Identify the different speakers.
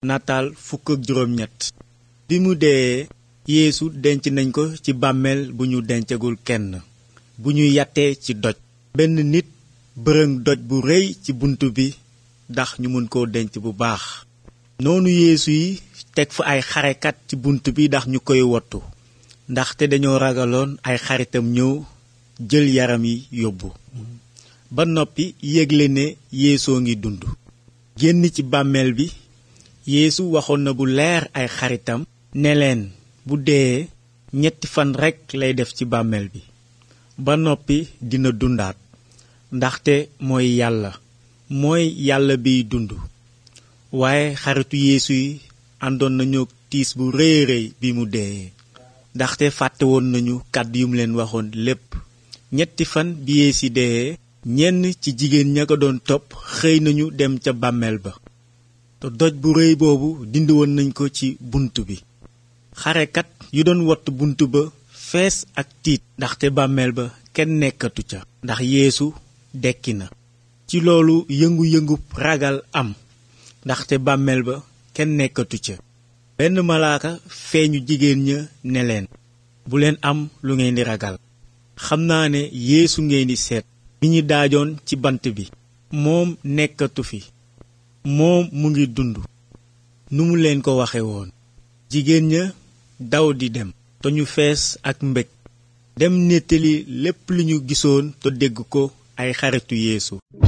Speaker 1: nataal fukk ak juróom ñett bi mu dee yeesu denc nañ ko ci bàmmeel bu ñu dencagul kenn bu ñu yattee ci doj benn nit bërëng doj bu rëy ci bunt bi ndax ñu mën koo denc bu baax noonu yeesu yi teg fa ay xarekat ci bunt bi ndax ñu koy wottu ndaxte dañoo ragaloon ay xaritam ñëw jël yaram yi yóbbu ba noppi yégle ne yeesoo ngi dund génn ci bàmmeel bi yeesu waxoon na bu leer ay xaritam ne leen bu dee ñetti fan rekk lay def ci bàmmeel bi ba noppi dina dundaat ndaxte mooy yàlla mooy yàlla biy dund waaye xaritu yeesu yi àndoon nañu tiis bu rëy rëy bi mu dee ndaxte fàtte woon nañu kàddu yu mu leen waxoon lépp ñetti fan bi yeesu dee ñenn ci jigéen ña ko doon topp xëy nañu dem ca bàmmeel ba te doj bu rëy boobu dindi woon nañ ko ci bunt bi xarekat yu doon wott bunt ba fees ak tiit ndaxte bàmmeel ba kenn nekkatu ca ndax yeesu dekki na ci loolu yëngu-yëngu ragal am ndaxte bàmmeel ba kenn nekkatu ca benn malaaka feeñu jigéen ña ne leen bu leen am lu ngeen di ragal xam naa ne yeesu ngeen di seet mi ñu daajoon ci bant bi moom nekkatu fi moom mu ngi dund nu mu leen ko waxe woon jigéen ña daw di dem te ñu fees ak mbég dem nettali lépp lu ñu gisoon te dégg ko ay xaritu yeesu